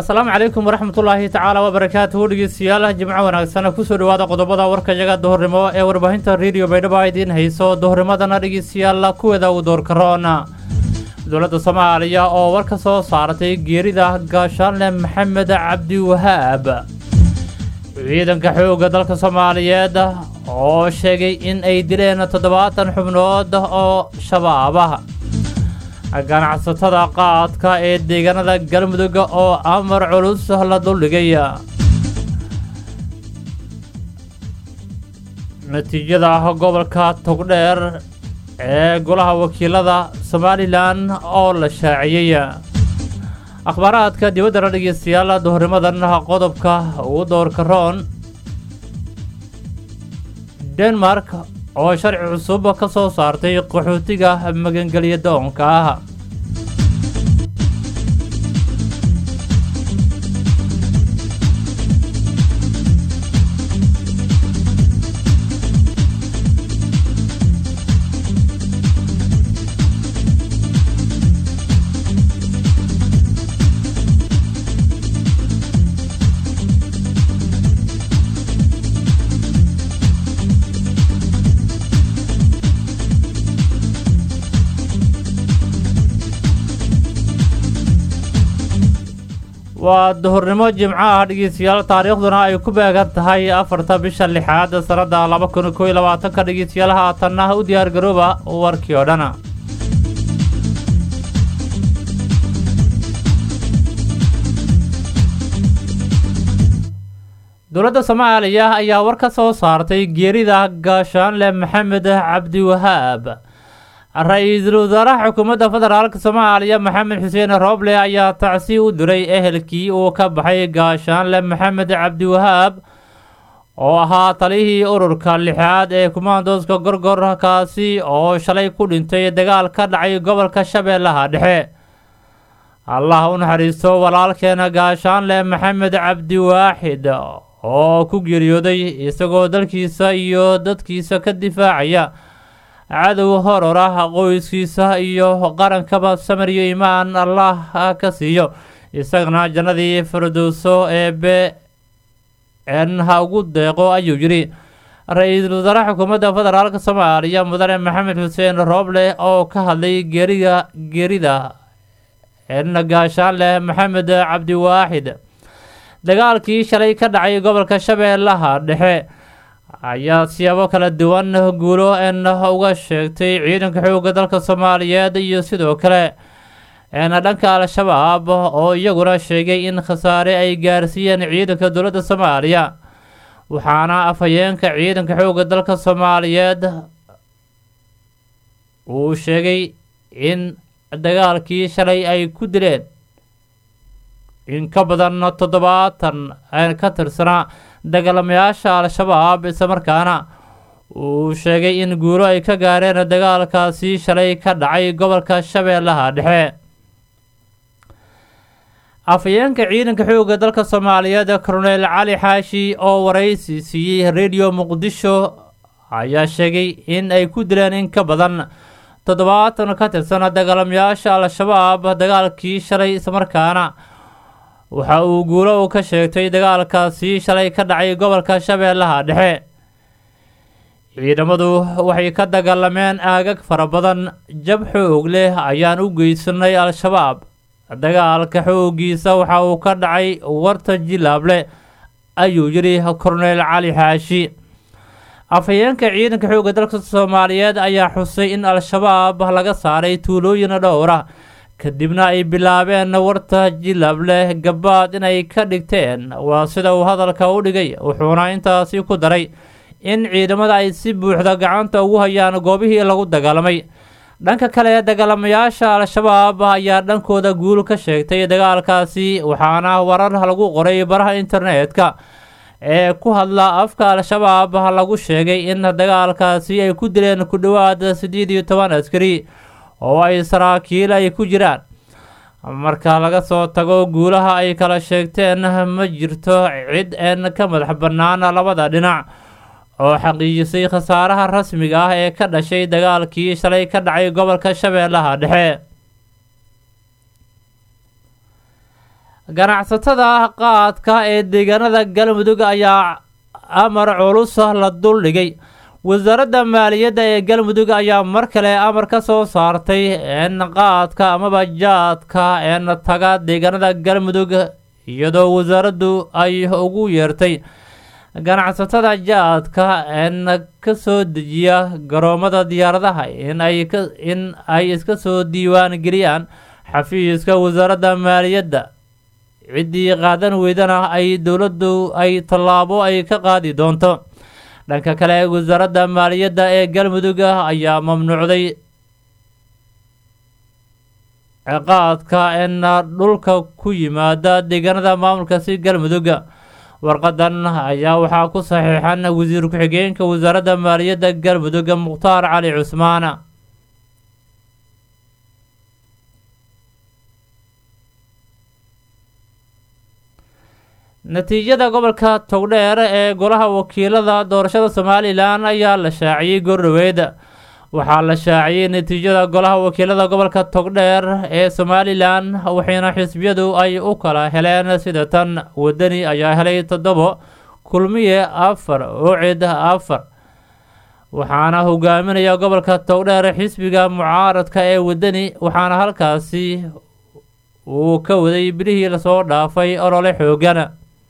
asalaamu calaykum waraxmatullaahi tacaala wabarakaatuhu dhegeystayaal jimco wanaagsan kusoo dhawaada qodobada warkayaga duhurnimo ee warbaahinta rediyo baydhabo idiin hayso duhurnimadana dhegeystayaal kuweeda uu doorkaroona dowladda soomaaliya oo war ka soo saaratay geerida gaashaanle maxamed cabdi wahaab ciidanka xoogga dalka soomaaliyeed oo sheegay in ay dileen toddobaatan xubnood oo shabaab ah ganacsatada qaadka ee deegaanada galmudug oo amar culus la duldhigay natiijada gobolka togdheer ee golaha wakiilada somalilan oo la shaaciyey akhbaaraadka dibaddana dhegeystayaal duhurnimadan qodobka ugu doorka roon denmark oo sharci cusub ka soo saartay qaxootiga magangelya doonka ah waa duhurnimo jimco ah dhegeystayaal taariikhduna ay ku beegan tahay afarta bisha lixaad sannadda laba kun koo iyo labaatanka dhegeystayaal haatanna u diyaar garooba warkii oo dhan dowladda soomaaliya ayaa war ka soo saartay geerida gaashaanle maxamed cabdi wahaab ra-iisul wasaaraha xukuumadda federaalk soomaaliya maxamed xuseen rooble ayaa tacsi u diray ehelkii uu ka baxay gaashaanle maxamed cabdiwahaab oo ahaa talihii ururka lixaad ee kumaandooska gorgor kaasi oo shalay ku dhintay dagaal ka dhacay gobolka shabeellaha dhexe allah u naxariisto walaalkeena gaashaanle maxamed cabdiwaaxid oo ku geeriyooday isagoo dalkiisa iyo dadkiisa ka difaacaya cadow horor ah qoyskiisa iyo qarankaba samariyo imaan allah ka siiyo isagana jannadii firdowso eebe n ha ugu deeqo ayuu yidhi ra-iisul wasaare xukuumadda federaalk soomaaliya mudane maxamed xuseen rooble oo ka hadlay geeriga geerida n gaashaanleh maxamed cabdiwaaxid dagaalkii shalay ka dhacay gobolka shabeellaha dhexe ayaa siyaabo kala duwan guulo en uga sheegtay ciidanka xoogga dalka soomaaliyeed iyo sidoo kale en dhanka al-shabaab oo iyaguna sheegay in khasaare ay gaarsiiyeen ciidanka dowladda soomaaliya waxaana afhayeenka ciidanka xoogga dalka soomaaliyeed uu sheegay in dagaalkii shalay ay ku dileen in ka badan toddobaatan ka tirsanaa dagaalamayaasha al-shabaab islamarkaana uu sheegay in guulo ay ka gaareen dagaalkaasi shalay ka dhacay gobolka shabeellaha dhexe afhayeenka ciidanka xoogga dalka soomaaliyeed colonel cali xaashi oo waraysi siiyey rediyo muqdisho ayaa sheegay in ay ku dileen in ka badan toddobaatan ka tirsan dagaalamayaasha al-shabaab dagaalkii shalay islamarkaana waxa uu guulo u ka sheegtay dagaalkaasi shalay ka dhacay gobolka shabeellaha dhexe ciidamadu waxay ka dagaalameen aagag fara badan jab xoog leh ayaan u geysanay al-shabaab dagaalka xooggiisa waxa uu ka dhacay warta jilaable ayuu yidhi korneyl cali xaashi afhayeenka ciidanka xoogga dalka soomaaliyeed ayaa xusay in al-shabaab laga saaray tuulooyin dhowra kadibna ay bilaabeen warta jilableh gabaad inay ka dhigteen waa sida uu hadalka u dhigay wuxuuna intaasi ku daray in ciidamada ay si buuxda gacanta ugu hayaan goobihii lagu dagaalamay dhanka kale dagaalamayaasha al-shabaab ayaa dhankooda guul ka sheegtay dagaalkaasi waxaana warar lagu qoray baraha internetka ee ku hadla afka al-shabaab lagu sheegay in dagaalkaasi ay ku dileen ku dhowaad siddeed iyo toban askari oo ay saraakiil ay ku jiraan marka laga soo tago guulaha ay kala sheegteen ma jirto cid een ka madax bannaan labada dhinac oo xaqiijisay khasaaraha rasmiga ah ee ka dhashay dagaalkii shalay ka dhacay gobolka shabeellaha dhexe ganacsatada qaadka ee deegaanada galmudug ayaa amar culus la duldhigay wasaaradda maaliyadda ee galmudug ayaa mar kale amar ka soo saartay in qaadka amaba jaadka een taga deegaanada galmudug iyadoo wasaaraddu ay ugu yeertay ganacsatada jaadka een ka soo dejiya garoomada diyaaradaha in ay in ay iska soo diiwaan geliyaan xafiiska wasaaradda maaliyadda ciddii qaadan weydana ay dowladdu ay tallaabo ay ka qaadi doonto dhanka kale wasaaradda maaliyadda ee galmudug ayaa mamnuucday ciqaadka in dhulka ku yimaada deegaanada maamulkaasi galmudug warqadan ayaa waxaa ku saxiixan wasiir ku-xigeenka wasaaradda maaliyadda galmudug mukhtaar cali cusmaan natiijada gobolka togdheer ee golaha wakiilada doorashada somalilan ayaa la shaaciyey goordhoweyd waxaa la shaaciyey natiijada golaha wakiilada gobolka togdheer ee somalilan waxayna xisbiyadu ay u kala heleen sida tan wadani ayaa helay toddobo kulmiye afar ucid afar waxaana hogaaminaya gobolka togdheer xisbiga mucaaradka ee wadani waxaana halkaasi uu ka waday bilihii lasoo dhaafay olole xoogan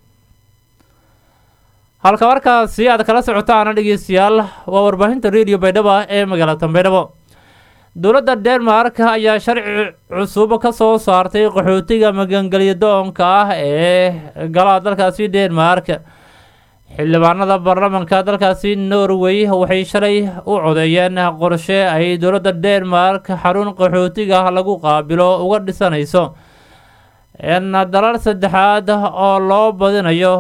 halka markaasi aad kala socotaana dhegeystayaal waa warbaahinta radio baydhabo ee magaalada baydhabo dowladda denmark ayaa sharci cusub ka soo saartay qaxootiga magangelyo doonka ah ee gala dalkaasi denmark xildhibaanada baarlamanka dalkaasi norway waxay shalay u codeeyeen qorshe ay dowladda denmark xarun qaxootiga lagu qaabilo uga dhisanayso n dalal saddexaad oo loo badinayo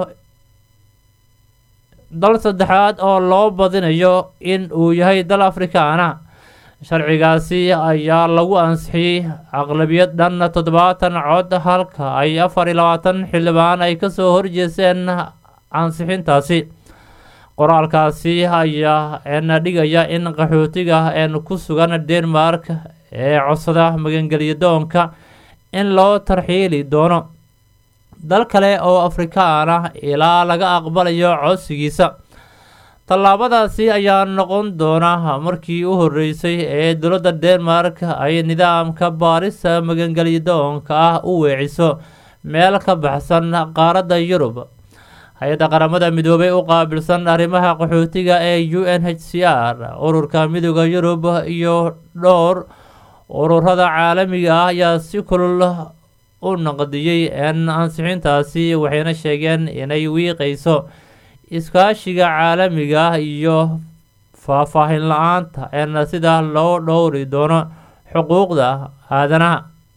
dal saddexaad oo loo badinayo in uu yahay dal afrikaana sharcigaasi ayaa lagu ansixiyey aqlabiyad dhan toddobaatan cod halka ay afar iyo labaatan xildhibaan ay kasoo horjeeseen ansixintaasi qoraalkaasi ayaa n dhigaya in qaxootiga n ku sugan denmark ee codsada magangelyo doonka in loo tarxiili doono dal kale oo afrikaan ah ilaa laga aqbalayo codsigiisa tallaabadaasi ayaa noqon doona markii u horeysay ee dowladda denmark ay nidaamka baarista magangelyo doonka ah u weeciso meel ka baxsan qaaradda yurub hay-adda qaramada midoobay u qaabilsan arrimaha qaxootiga ee u n h c r ururka midooda yurub iyo dhowr ururada caalamiga ah ayaa si kulul u naqdiyey n ansixintaasi waxayna sheegeen inay wiiqayso iskaashiga caalamiga ah iyo faahfaahin la-aanta n sida loo dhowri doono xuquuqda aadanaha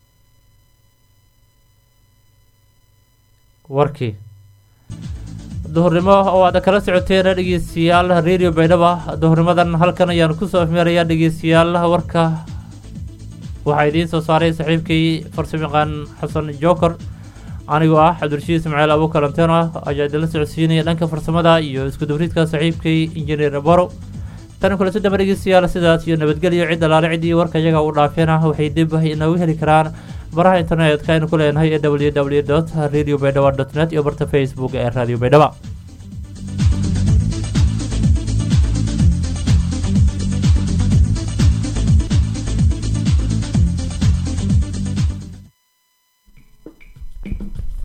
warkii duhurnimo oo aad kala socoteen dhegeystayaal radio baydhaba duhurnimadan halkan ayaan kusoo afmeerayaa dhegeystayaal warka waxaa idiin soo saaray saaxiibkay farsamayaqaan xasan joker anigoo ah cabdirashiid ismaaciil abukaranteno ayaa idinla socodsiinaya dhanka farsamada iyo isku dubridka saaxiibkay injineer borow tan kule sadama dhegeystayaal sidaas iyo nabadgelyo cid alaale ciddii warka iyaga u dhaafeena waxay dib inoogu heli karaan baraha internetka aynu ku leenahay ee w w dot radio baydhaba dot net iyo barta facebook ee radio baydhaba